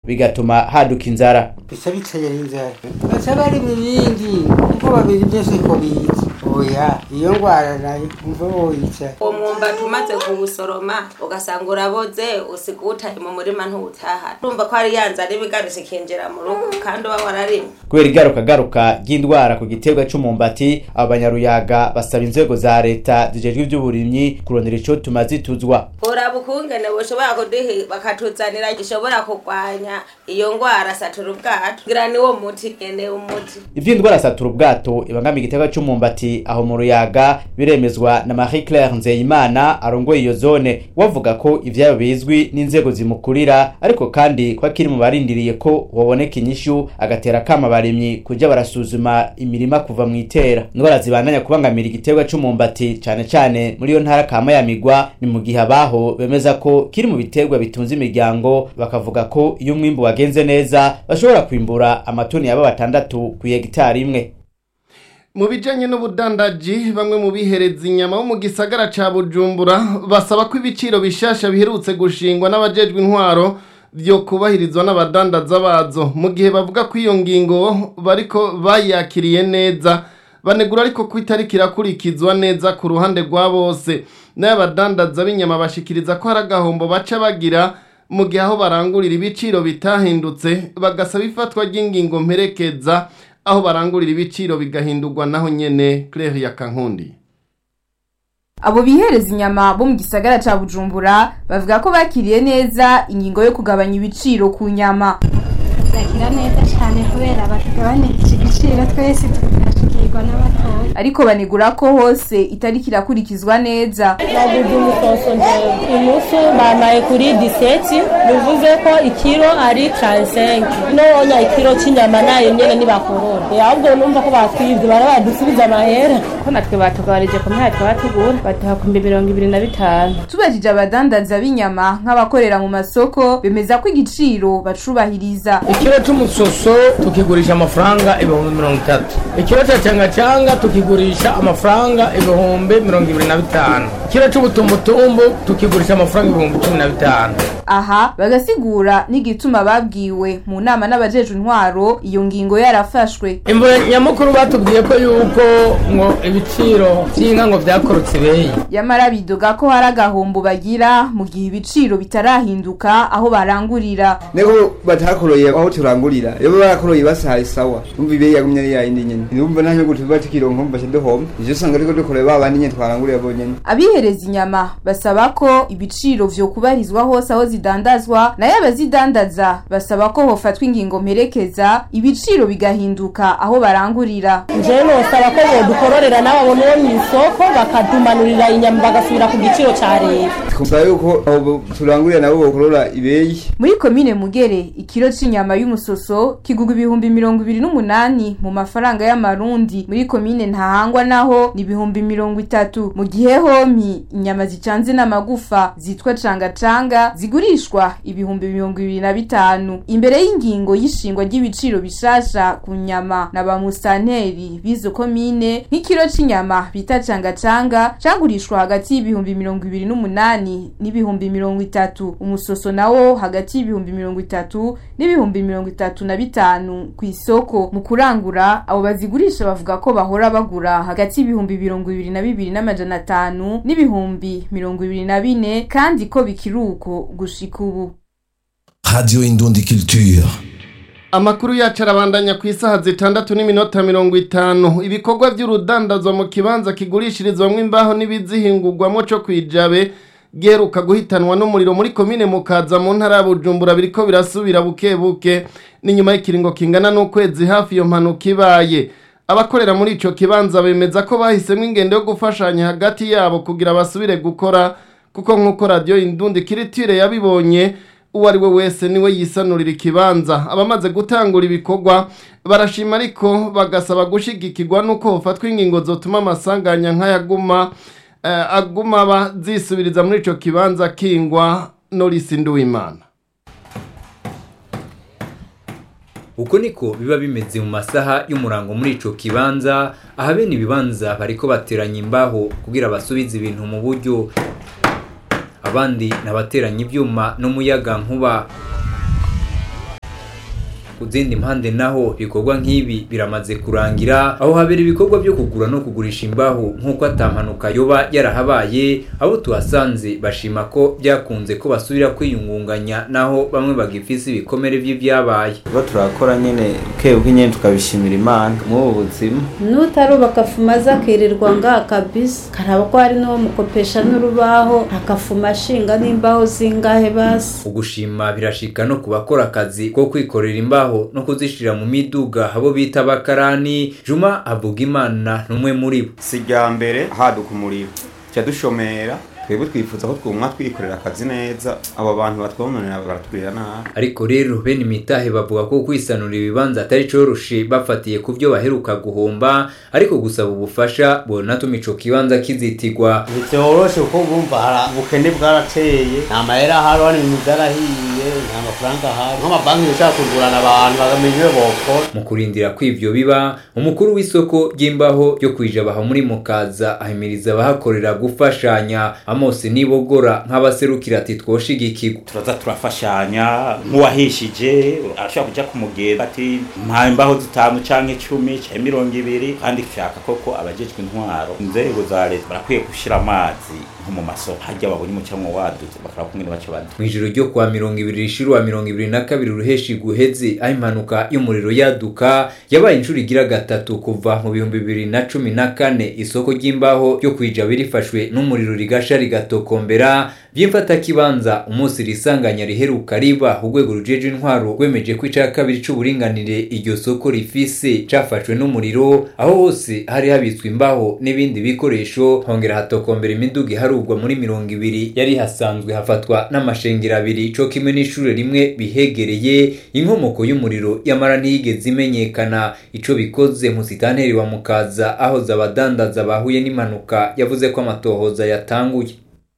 bigatuma haduka inzara bisa bicaye inzara baca bari mu bindi kuko babiri byose ko bizi oya iyo ngwara nayo umva woyica uwo mwumbati umaze kuwusoroma ugasanga uraboze usiga uwutaye mu murima ntuwutahana urumva ko hari ya nzara iba igarutse ikinjira mu rugo kandi uba wararimwe kubera igarukagaruka ry'indwara ku giterwa c'umumbati abo banyaruyaga basaba inzego za leta zijejwe ivy'uburimyi kurondera ico tuma zituzwa uraba ukungene bushobora kuduha bakatuzanira gishobora kurwanya iyo ngwara satura ubwato kugira niwo muti nyene umuti ivy'indwara satura ubwato ibangamiye igiterwa c'umumbati aho mu ruyaga biremezwa na Marie Claire Nzeyimana arongoye iyo zone wavuga ko ivyayo bizwi n'inzego zimukurira ariko kandi ko akiri mu barindiriye ko waboneka inyishu agatera kama abarimyi kuja barasuzuma imirima kuva mu itera indwara zibandanya kubangamira igiterwa c'umumbati cane cane muri iyo ntara kama ya migwa ni mu gihe abaho bemeza ko kiri mu biterwa bitunze imiryango bakavuga ko iyo umwimbu wagenze neza bashobora kwimbura amatoni yaba batandatu ku hegitari imwe mu bijanye n'ubudandaji bamwe mu bihereza inyama bo mu gisagara ca bujumbura basaba ko ibiciro bishasha biherutse gushingwa n'abajejwe intwaro vyo kubahirizwa n'abadandaza bazo mu gihe bavuga ko iyo ngingo bariko bayakiriye neza banegura ariko ko itariki irakurikizwa neza ku ruhande rwa bose n'abadandaza b'inyama bashikiriza ko hari agahombo baca bagira mu gihe aho barangurira ibiciro bitahindutse bagasaba ifatwa ry'ingingo mperekeza aho barangurira ibiciro bigahindurwa naho nyene Claire ya Kankundi abo bihereza inyama bo mu gisagara ca bujumbura bavuga ko bakiriye neza ingingo yo kugabanya ibiciro ku nyama bakira neza cyane kubera batugabanirije igiciro twese tukashikirwa n'abatoya ariko banegura ko hose itariki irakurikizwa neza naguze umusoso njyewe inusu bamaye kuri diseti bivuze ko ikiro ari taransenke nonya ikiro cy'inyama nayo nyene nibakorora ahubwo numva ko batwibye bara badusubiza amahera ko natwe batugabanije ku myaka twaba tugura baduha ku mbi mirongo ibiri na bitanu tubajije abadandaza b'inyama nk'abakorera mu masoko bemeza ko igiciro bacubahiriza ikiro c'umusoso tukigurisha amafaranga ibihumbi mirongo itatu ikiro ca cangacanga tukigurisha amafaranga ibihumbi mirongo ibiri na bitanu ikiro c'ubutumbutumbu tukigurisha amafaranga ibihumbi cumi na bitanu aha bagasigura n'igituma babwiwe mu nama n'abajejwe intwaro iyo ngingo yarafashwe imvo nyamukuru batubwiye ko yuko ngo ibiciro vy'inka ngo vyakorotse ibeyi yamara bidoga ko hari agahombo bagira mu gihe ibiciro bitarahinduka aho barangurira nego batakoroye aho turangurira iyo barakoroye basahaye sawa umva ibeyi yagumye ari yayindi nyene numva nta nyungu tuba tukironka mba duhomba ivyo usanga ariko dukoreye ba bandi nyene twarangurira bonyene abihereza inyama basaba ko ibiciro vyo kubarizwa hose aho zidandazwa nayo abazidandaza basaba ko hofatwa ingingo mperekeza ibiciro bigahinduka aho barangurira jewe nosaba ko bodukororera n'abo bo mw'isoko bakadumanurira inyama bagasubira ku giciro ca leta twumva yuko abo turangurira nabo bokorora ibeyi muri komine mugere ikiro c'inyama y'umusoso kigurwa ibihumbi mirongo ibiri n'umunani mu mafaranga y'amarundi muri komine ntahangwa naho ni ibihumbi mirongo itatu mu gihe homi inyama zicanze n'amagufa zitwa cangacanga zigurishwa ibihumbi mirongo ibiri na bitanu imbere y'ingingo y'ishingwa ry'ibiciro bishasha ku nyama na ba musanteri b'izo komine nk'ikiro c'inyama bita cangacanga cagurishwa hagati y'ibihumbi mirongo ibiri n'umunani n'ibihumbi mirongo itatu umusoso nawo hagati y'ibihumbi mirongo itatu n'ibihumbi mirongo itatu na bitanu ku isoko mu kurangura abo bazigurisha bavuga ko bahora bagura hagati y'ibihumbi mirongo ibiri na bibiri n'amajana atanu n'ibihumbi mirongo ibiri na bine kandi ko bikiri uko gushika ubu Radio Indundi Culture. Amakuru yacu arabandanya ku isaha zitandatu n'iminota mirongo itanu ibikorwa by'urudandazwa mu kibanza kigurishirizwamo imbaho n'ibizihingurwamo co kwijabe geruka guhitanwa n'umuriro muri komine mukaza mu ntara ya Bujumbura biriko birasubira buke buke ni nyuma y'ikiringo kingana n'ukwezi hafi iyo mpanuka ibaye abakorera muri ico kibanza bemeza ko bahisemo ingendo yo gufashanya hagati yabo kugira basubire gukora kuko nk'uko radiyo indundi kiritire yabibonye uwo ari we wese niwe yisanurira ikibanza abamaze gutangura ibikorwa barashima ariko bagasaba gushigikirwa n'uko hofatwa ingingo zotuma amasanganya nk'ayaguma eh, aguma bazisubiriza muri ico kibanza kingwa Norisi Nduwimana uko niko biba bimeze mu masaha y'umurango muri ico kibanza aha bene ibibanza bariko bateranya imbaho kugira basubize ibintu mu buryo abandi nabateranya ibyuma n'umuyaga nkuba ku zindi mpande naho ibikorwa nk'ibi biramaze kurangira aho habera ibikorwa byo kugura no kugurisha imbaho nk'uko atampanuka yoba yarahabaye abo tuhasanze bashima ko byakunze ko basubira kwiyungunganya naho bamwe bagifise ibikomere vy'ivyabaye tuba turakora nyene bukebuke nyene tukabishimira imana mw'ubu buzima nutarubaka afuma aza akirirwa ngaha kabisa karaba ko hari n'uwo mukopesha n'urubaho akafuma ashinga n'imbaho zingahe basi ugushima birashika no ku bakora akazi ko kwikorera imbaho no kuzishira mu miduga abo bita abakarani juma avuga imana n'umwe muri bo si irya mbere haduka umuriro tuca dushomera twebwe twifuza ko twumwa twikorera akazi neza abo bantu batwononera baratugirira nabi ariko rero bene imitahe bavuga ko kwisanura ibibanza atari coroshe bafatiye ku byo baheruka guhomba ariko gusaba ubufasha bonatuma ico kibanza kizitigwa ntivyoroshe kuko bumva hari ubukene bwarateye nta mahera ahari hano ibintu vyarahiye nta mafaranga ahari nk'amabanki yoshaka kugurana abantu bagamenya iyo bokora mu kurindira ko ivyo biba umukuru w'isoko ry'imbaho ryo kwijabaha muri mukaza ahimiriza abahakorera gufashanya amose nibogora nk'abaserukira ati twoshigikirwa turaza turafashanya nk'uwahishije arashobora kuja kumugenda ati mpa imbaho zitanu canke icumi canke mirongo ibiri kandi nshaka koko abajejwe intwaro inzego za leta barakwiye gushira amazi nko mu masoko harya babonye umucanwa waduze bakaraba kungene baco badu mw'ijoro ryo kuwa mirongo ibiri rishira wa mirongo ibiri na kabiri ruheshi guheze aho impanuka y'umuriro yaduka yabaye inshuro igira gatatu kuva mu bihumbi bibiri na cumi na kane isoko ry'imbaho ryo kwijaba rifashwe n'umuriro rigasha rigatokombera vy'imfatakibanza umunsi risanganya riheruka riba urwego rujeje intwaro rwemeje ko ica kabiri c'uburinganire iryo soko rifise cafashwe n'umuriro aho hose hari habitswe imbaho n'ibindi bikoresho hongera hatokombera imiduga iharurwa muri mirongo ibiri yari hasanzwe hafatwa n'amashengero abiri co kimwe n'ishure rimwe bihegereye inkomoko y'umuriro yamara ntiyigeze imenyekana ico bikoze musitanteri wa mukaza aho zabadandaza bahuye n'impanuka yavuze ko amatohoza yatanguye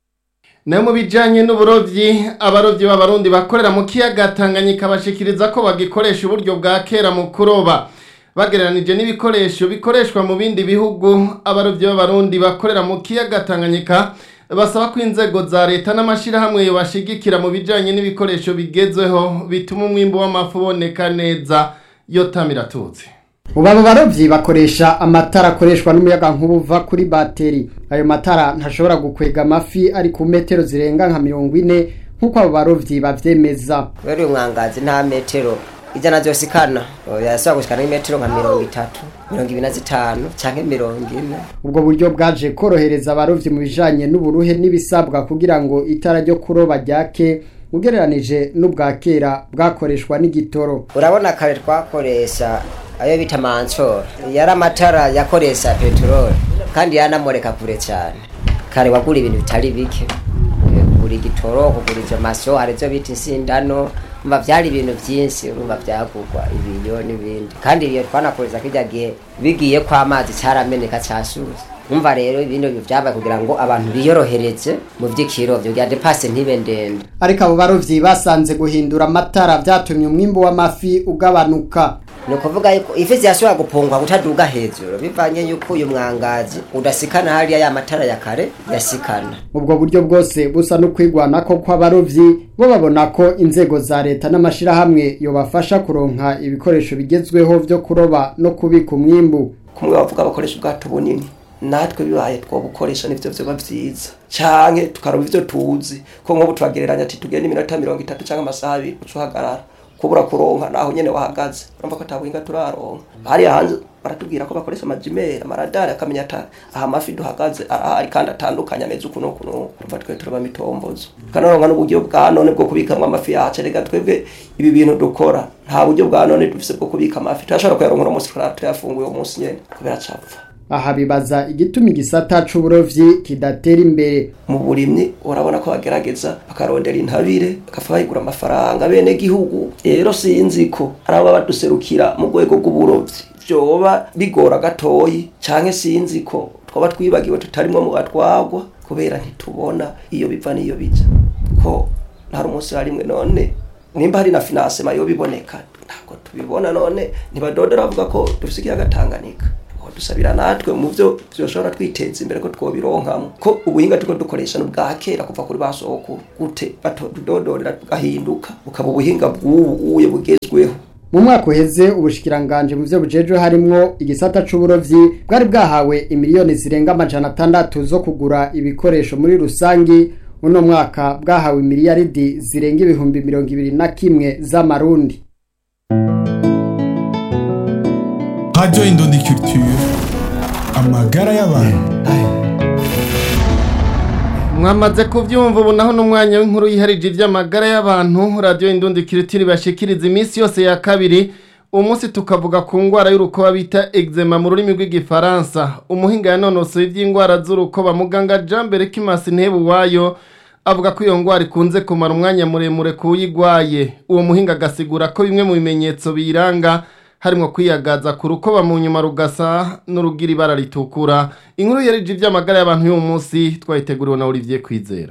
nayo mu bijyanye n'uburobyi abarobyi b'abarundi bakorera mu kiyaga tanganyika bashikiriza ko bagikoresha uburyo bwa kera mu kuroba bagereranije n'ibikoresho bikoreshwa mu bindi bihugu abarobyi b'abarundi bakorera mu kiyaga tanganyika basaba ko inzego za leta n'amashyirahamwe bashigikira mu bijyanye n'ibikoresho bigezweho bituma umwimbo w'amafi uboneka neza yo tamiratuzi ubu abo barobyi bakoresha amatara akoreshwa n'umuyaga nk'ubuva kuri bateri ayo matara ntashobora gukwega amafi ari ku metero zirenga nka mirongo ine nk'uko abo barobyi bavyemeza kubera uyu mwangazi nta metero ijana zose ikana yasaba gushikana n'imetero nka mirongo itatu mirongo ibiri na zitanu canke mirongo ine ubwo buryo bwaje korohereza abarovyi mu bijanye n'uburuhe n'ibisabwa kugira ngo itara ryo kuroba ryake ugereranije n'ubwa kera bwakoreshwa n'igitoro urabona kare twakoresha ayo bita mansoro yari amatara yakoresha peteroli kandi yanamureka kure cyane kare wagura ibintu bitari bike kugura igitoro kugura ivyo maso hari ivyo bita insindano umva vyari ibintu vyinshi urumva vyagurwa ibiyo n'ibindi kandi iyo twanakoreza kirya gihe bigiye ko amazi carameneka cashuze umva rero ibindi vyabaye kugira ngo abantu biyorohereze mu vy'ikirovyo bya depase ntibe ndende ariko abo barovyi basanze guhindura amatara vyatumye umwimbo w'amafi ugabanuka ni ukuvuga yuko ifi zirashobora gupungwa kutaduga hejuru bivanye yuko uyu mwangazi udasikana hariya ya matara ya kare yasikana ubwo buryo bwose busa no kwigwanako kw'abarovyi bo babona ko inzego za leta n'amashirahamwe yobafasha kuronka ibikoresho bigezweho vyo kuroba no kubika umwimbu kumwe bavuga bakoresha ubwato bunini natwe bibaye twobukoresha nivyo vyoba vyiza canke tukaroba ivyo tuzi ko nk'ubu turagereranya ati tugende iminota mirongo itatu canke amasaha abiri ucuhagarara kubura kuronka naho nyene wahagaze urumva ko atabuhinga turaronka hariya hanze baratubwira ko bakoresha amajimeri amaradari akamenya ata aha amafi duhagaze arahari kandi atandukanye ameze uku n'uku n'uku urumva twe turaba mitombozo kanoronka n'uburyo bwa none bwo kubikamwo amafi yacu reka twebwe ibi bintu dukora nta buryo bwa none dufise bwo kubika amafi turashobora kuyaronka uno munsi tuyafunguye uwo munsi nyene kubera capfa aha bibaza igituma igisata c'uburovyi kidatera imbere mu burimyi urabona ko bagerageza bakarondera intabire bakafa bayigura amafaranga bene gihugu rero sinzi ko ari abo baduserukira mu rwego rw'uburovyi vyoba bigora gatoyi canke sinzi ko twaba twibagiwe tutarimwo mu batwagwa kubera ntitubona iyo biva n'iyo bija ko ntari umunsi harimwe none nimba hari na finansema yo biboneka ntabwo tubibona none ntibadodora bavuga ko dufise ikiyaga Tanganyika dusabira natwe mu byo byoshobora twiteza imbere ko twobironkamo ko ubuhinga tuko dukoresha n'ubwa kera kuva kuri basoko gute batudodorera tugahinduka bukaba ubuhinga bw'ubu uye bugezweho mu mwaka uheze ubushikiranganje mu byo bujejwe harimwo igisata c'uburovyi bwari bwahawe imiliyoni zirenga amajana atandatu zo kugura ibikoresho muri rusangi uno mwaka bwahawe miliyaridi zirenga ibihumbi mirongo ibiri na kimwe z'amarundi Radio Indundi Culture amagara y'abantu mwamaze kubyumva ubu naho n'umwanya w'inkuru yiharije iby'amagara y'abantu radiyo indundi kiritiri bashikiriza iminsi yose ya kabiri umunsi tukavuga ku ndwara y'urukoba bita eczema mu rurimi rw'igifaransa umuhinga yanonosoye iby'indwara z'urukoba muganga jean berekimasi ntebuwayo avuga ko iyo ndwara ikunze kumara umwanya muremure ku uyigwaye uwo muhinga agasigura ko bimwe mu bimenyetso biyiranga harimo kwiyagaza ku rukoba mu nyuma rugasa n'urugira ibara ritukura inkuru yarije iby'amagara y'abantu y'uwo munsi twayiteguriwe na Olivier Kwizera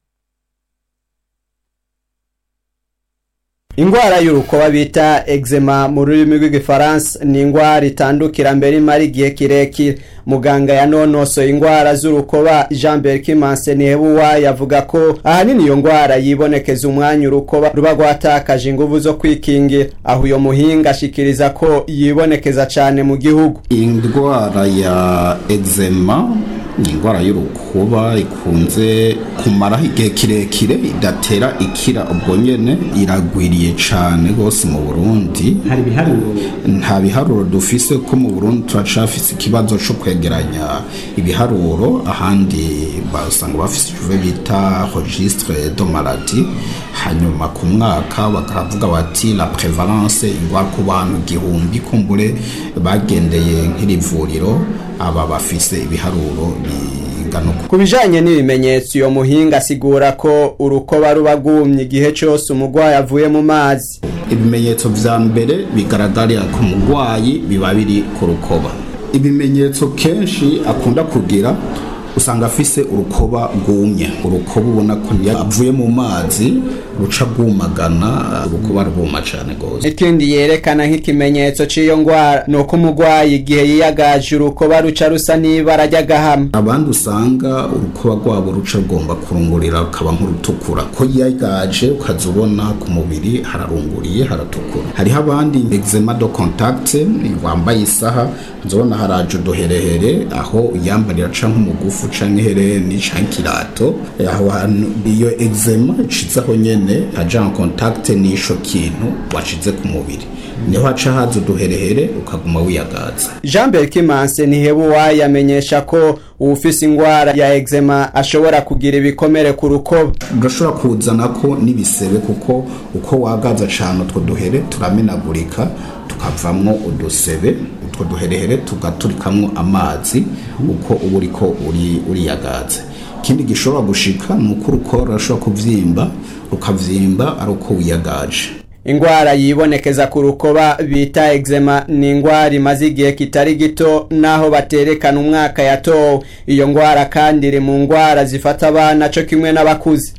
Ingwara y'urukoba bita eczema mu rurimi rw'igifaransa ni ingwara itandukira mbere imara igihe kirekire muganga yanonosoye ingwara z'urukoba Jean Berkimanse Nebuwa yavuga ko ahanini iyo ngwara yibonekeza umwanya urukoba ruba rwatakaje inguvu zo kwikingira aho uyo muhinga ashikiriza ko yibonekeza cane mu gihugu indwara ya eczema ni indwara y'urukuba ikunze kumaraho igihe kirekire idatera ikira ubwo nyene iragwiriye cane rwose mu burundi hari ibiharuro nta biharuro dufise ko mu burundi turacafise ikibazo co kwegeranya ibiharuro ahandi basanga bafise icuve bita registre de maladie hanyuma ku mwaka bakavuga bati la prevalence ingwara ku bantu igihumbi kumbure bagendeye nk'iri vuriro aba bafise ibiharuro bingana uko ku bijanye n'ibimenyetso iyo muhinga asigura ko urukoba ruba rwumye igihe cose umurwayi avuye mu mazi ibimenyetso vya mbere bigaragarira ku murwayi biba biri ku rukoba ibimenyetso kenshi akunda kugira usanga afise urukoba rwumye urukoba ubona ko iyo avuye mu mazi ruca rwumagana urukoba rwuma cane gose ikindi yerekana nk'ikimenyetso c'iyo ngwara ni uko umurwayi igihe yiyagaje urukoba ruca rusa n'ibara ry'agahama abandi usanga urukoba rwabo ruca rugomba kurungurira rukaba nk'urutukura ko yiyagaje ukaza ubona ku mubiri hararunguriye haratukura hariho abandi eczema de contact wambaye isaha nzobona haraje uduherehere aho uyambarira ca nk'umugufu canke ihereni canke ikirato aho hantu iyo eczema icizaho nyene haja en contact n'isho kintu washize ku mubiri niho haca haza uduherehere ukaguma wiyagaza jean berkimanse ntihebuwa yamenyesha ko uwufise ingwara ya eczema ashobora kugira ibikomere ku rukoba urashobora kuzanako n'ibisebe kuko uko wagaza cane utwo duhere turamenagurika tukavamwo udusebe utwo duherehere tugaturikamwo amazi uko uba uriko uriyagaza ikindi gishobora gushika ni uko urukora rurashobora kuvyimba rukavyimba ari uko wiyagaje ingwara yibonekeza ku rukoba bita eczema ni ingwara imaze igihe kitari gito naho baterekana umwaka yatowe iyo ngwara kandi iri mu ngwara zifata abana co kimwe n'abakuze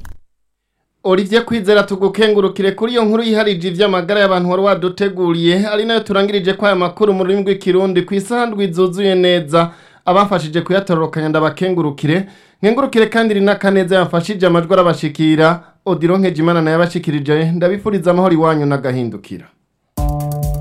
Olivier Kwizera tugukengurukire kuri iyo nkuru yiharije ivy'amagara y'abantu wari waduteguriye ari nayo turangirije kwa aya makuru mu rurimi rw'ikirundi ku isaha ndwi zuzuye neza abafashije kuyatororokanya ndabakengurukire nkengurukire kandi rina kaneza yamfashije amajwi arabashikira Odilon Nkejimana nayo abashikirije ndabifuriza amahoro iwanyu n'agahindukira